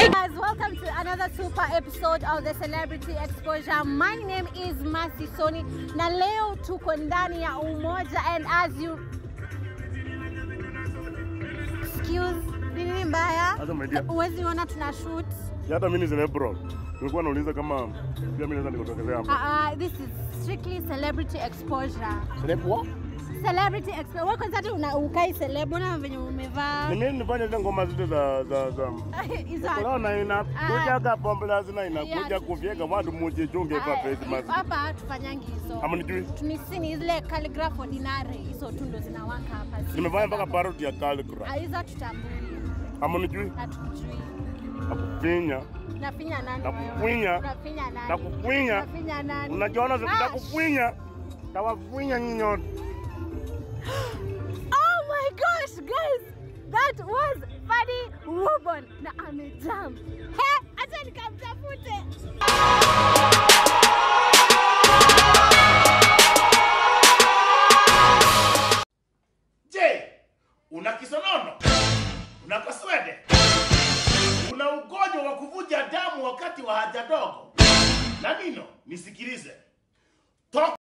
Hey guys, welcome to another super episode of the Celebrity Exposure. My name is Mercy Soni na leo tuko ndani ya Umoja and as you excuse ni nini mbaya? Sasa my dear. Huwezi ona tuna shoot. hata mimi ni celebro. Nilikuwa nauliza kama pia mimi naweza nikotokezea Uh, hapa. uh, this is strictly celebrity exposure. Celeb what? Celebrity exposure. Wewe kwanza hata una ukai celeb una venye umevaa. Ni nini nifanye zile ngoma zile za za za Hizo Corona inakuja kapo lazima inakuja Yeah. kuvyeka watu muje chunge kwa Ah, Christmas. hapa tufanyangi hizo. Ama nijui. tunisini zile calligraph ordinary hizo tu ndo zinawaka hapa Si Nimefanya mpaka za- parody ya calligraph. Ah, hizo tutambui Ama nijui. hatujui Nakufinya. nafinya nani Nakufinya. wewe? Unafinya nani Nakufinya. Unafinya nani Unajiona Ah, sitakufinya. Tawafinya nyinyi nyote. oh my gosh guys that was funny Rubon na amejam he acha nikamtafute Je, una kisonono? Una kaswede? Una ugonjwa wa kuvuja damu wakati wa haja ndogo? Na nino, nisikilize. Toka